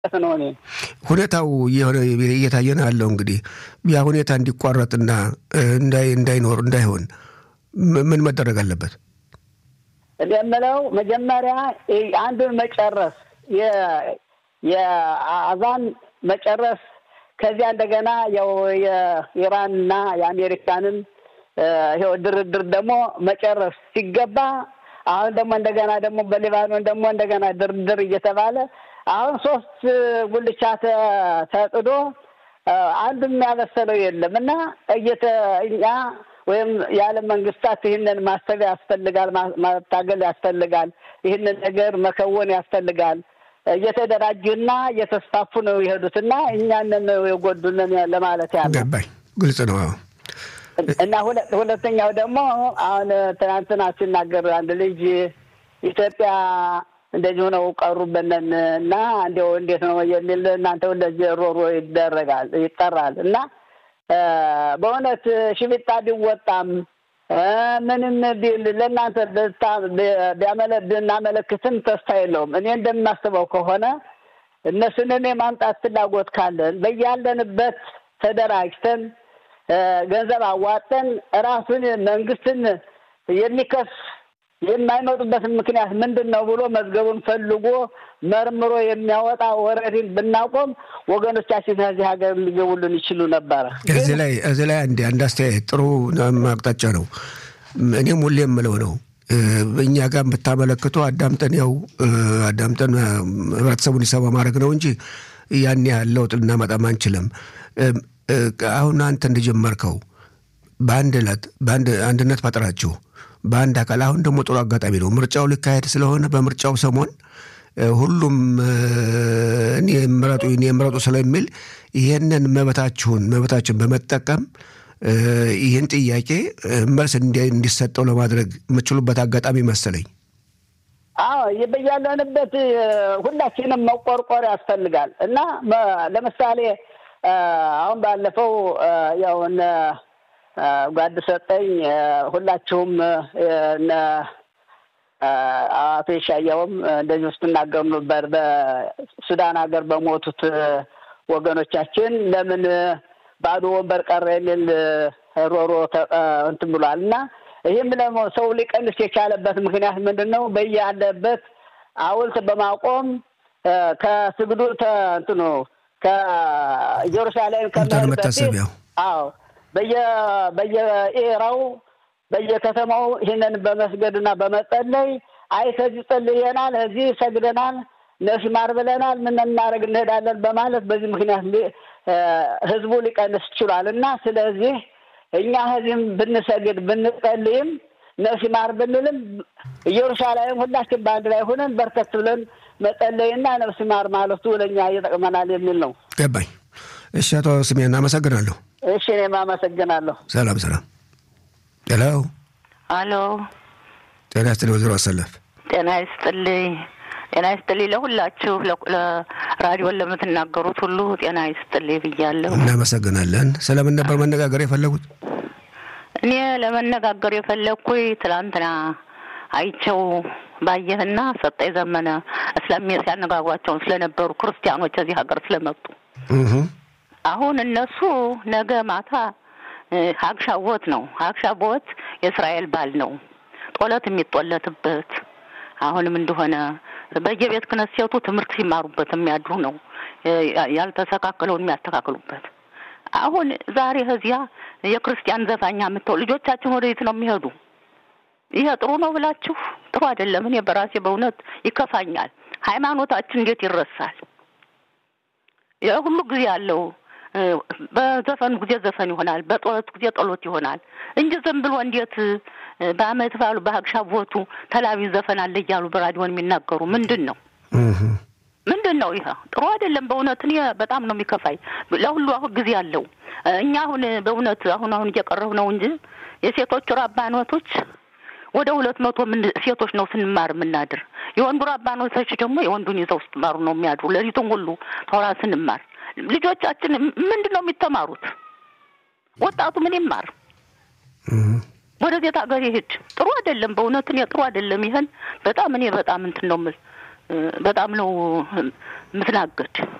ነው እኔ ሁኔታው እየታየ ነው ያለው። እንግዲህ ያ ሁኔታ እንዲቋረጥና እንዳይኖር እንዳይሆን ምን መደረግ አለበት? እኔ የምለው መጀመሪያ አንዱን መጨረስ የአዛን መጨረስ ከዚያ እንደገና ያው የኢራንና የአሜሪካንን ይኸው ድርድር ደግሞ መጨረስ ሲገባ አሁን ደግሞ እንደገና ደግሞ በሊባኖን ደግሞ እንደገና ድርድር እየተባለ አሁን ሶስት ጉልቻ ተጥዶ አንዱም ያበሰለው የለም እና እየተ እኛ ወይም የዓለም መንግስታት ይህንን ማሰብ ያስፈልጋል፣ ማታገል ያስፈልጋል፣ ይህንን ነገር መከወን ያስፈልጋል። እየተደራጁና እየተስፋፉ ነው የሄዱትና እኛንን የጎዱንን ለማለት ያለ ገባኝ። ግልጽ ነው። እና ሁለተኛው ደግሞ አሁን ትናንትና ሲናገር አንድ ልጅ ኢትዮጵያ እንደዚህ ሆነው ቀሩብንን እና እንዲያው እንዴት ነው የሚል እናንተ እንደዚህ ሮሮ ይደረጋል ይጠራል እና በእውነት ሽቢጣ ቢወጣም ምንም ቢል ለእናንተ ብናመለክትም ተስፋ የለውም። እኔ እንደማስበው ከሆነ እነሱንን የማምጣት ፍላጎት ካለን በያለንበት ተደራጅተን ገንዘብ አዋጠን ራሱን መንግስትን የሚከስ የማይመጡበትን ምክንያት ምንድን ነው ብሎ መዝገቡን ፈልጎ መርምሮ የሚያወጣ ወረድን ብናቆም ወገኖቻችን ከዚህ ሀገር ሊገቡልን ይችሉ ነበረ። እዚህ ላይ እዚህ ላይ አንድ አንድ አስተያየት ጥሩ አቅጣጫ ነው። እኔም ሁሌ የምለው ነው እኛ ጋር ብታመለክቱ አዳምጠን ያው አዳምጠን ህብረተሰቡን ይሰማ ማድረግ ነው እንጂ ያን ያህል ለውጥ ልናመጣም አንችልም። አሁን አንተ እንደጀመርከው በአንድ ዕለት በአንድ አንድነት ፈጥራችሁ በአንድ አካል አሁን ደግሞ ጥሩ አጋጣሚ ነው። ምርጫው ሊካሄድ ስለሆነ በምርጫው ሰሞን ሁሉም እኔ ምረጡ እኔ ምረጡ ስለሚል ይህንን መብታችሁን መብታችሁን በመጠቀም ይህን ጥያቄ መልስ እንዲሰጠው ለማድረግ የምችሉበት አጋጣሚ መሰለኝ። አዎ በያለንበት ሁላችንም መቆርቆር ያስፈልጋል እና ለምሳሌ አሁን ባለፈው ያው እነ ጓድ ሰጠኝ ሁላችሁም እነ አቶ የሻያውም እንደዚህ ውስጥ እናገሩ ነበር። በሱዳን ሀገር በሞቱት ወገኖቻችን ለምን ባዶ ወንበር ቀረ የሚል ሮሮ እንትን ብሏል እና ይህም ደግሞ ሰው ሊቀንስ የቻለበት ምክንያት ምንድን ነው? በያለበት ሐውልት በማቆም ከስግዱ እንትኑ ከኢየሩሳሌም ከመሄድ በፊት አዎ በየ በየኤራው በየከተማው ይህንን በመስገድና በመጸለይ አይ ከዚህ ጸልየናል፣ እዚህ ሰግደናል፣ ነፍስ ይማር ብለናል፣ ምን እናደርግ እንሄዳለን በማለት በዚህ ምክንያት ህዝቡ ሊቀንስ ችሏል እና ስለዚህ እኛ ህዝብም ብንሰግድ ብንጸልይም ነፍስ ይማር ብንልም ኢየሩሳሌም ሁላችን በአንድ ላይ ሆነን በርከት ብለን መጸለይና ነፍስ ይማር ማለቱ ለእኛ ይጠቅመናል የሚል ነው። ገባኝ። እሺ፣ አቶ ስሜን አመሰግናለሁ። እሺ፣ እኔም አመሰግናለሁ። ሰላም ሰላም። ሄሎ፣ አሎ፣ ጤና ይስጥልኝ ወይዘሮ አሰለፍ። ጤና ይስጥልኝ፣ ጤና ይስጥልኝ ለሁላችሁ፣ ለራዲዮን ለምትናገሩት ሁሉ ጤና ይስጥልኝ ብያለሁ። እናመሰግናለን። ስለምን ነበር መነጋገር የፈለጉት? እኔ ለመነጋገር የፈለግኩኝ ትላንትና አይቸው ባየህና ሰጠኝ ዘመነ እስላሚ ሲያነጋግሯቸውን ስለነበሩ ክርስቲያኖች እዚህ ሀገር ስለመጡ አሁን እነሱ ነገ ማታ ሀግሻቦት ነው። ሀግሻቦት የእስራኤል ባል ነው፣ ጦለት የሚጦለትበት አሁንም እንደሆነ በየቤት ክህነት ሴቱ ትምህርት ሲማሩበት የሚያድሩ ነው፣ ያልተስተካከለውን የሚያስተካክሉበት። አሁን ዛሬ እዚያ የክርስቲያን ዘፋኛ የምትው ልጆቻችን ወደ የት ነው የሚሄዱ? ይሄ ጥሩ ነው ብላችሁ ጥሩ አይደለም። እኔ በራሴ በእውነት ይከፋኛል። ሃይማኖታችን እንዴት ይረሳል? የሁሉ ጊዜ ያለው በዘፈኑ ጊዜ ዘፈን ይሆናል፣ በጦለት ጊዜ ጦሎት ይሆናል እንጂ ዝም ብሎ እንዴት በአመት ባሉ በሀግሻ ቦቱ ተላቢ ዘፈን አለ እያሉ በራዲዮን የሚናገሩ ምንድን ነው? ምንድን ነው? ይሄ ጥሩ አይደለም በእውነት እኔ በጣም ነው የሚከፋኝ። ለሁሉ አሁን ጊዜ አለው። እኛ አሁን በእውነት አሁን አሁን እየቀረቡ ነው እንጂ የሴቶቹ ራባኖቶች ወደ ሁለት መቶ ሴቶች ነው ስንማር የምናድር። የወንዱ ራባኖቶች ደግሞ የወንዱን ይዘው ስትማሩ ነው የሚያድሩ። ሌሊቱን ሁሉ ቶራ ስንማር ልጆቻችን ምንድን ነው የሚተማሩት? ወጣቱ ምን ይማር? ወደ ቤት ሀገር ይሄድ። ጥሩ አይደለም በእውነት እኔ ጥሩ አይደለም። ይሄን በጣም እኔ በጣም እንትን ነው የምል በጣም ነው ምትናገድ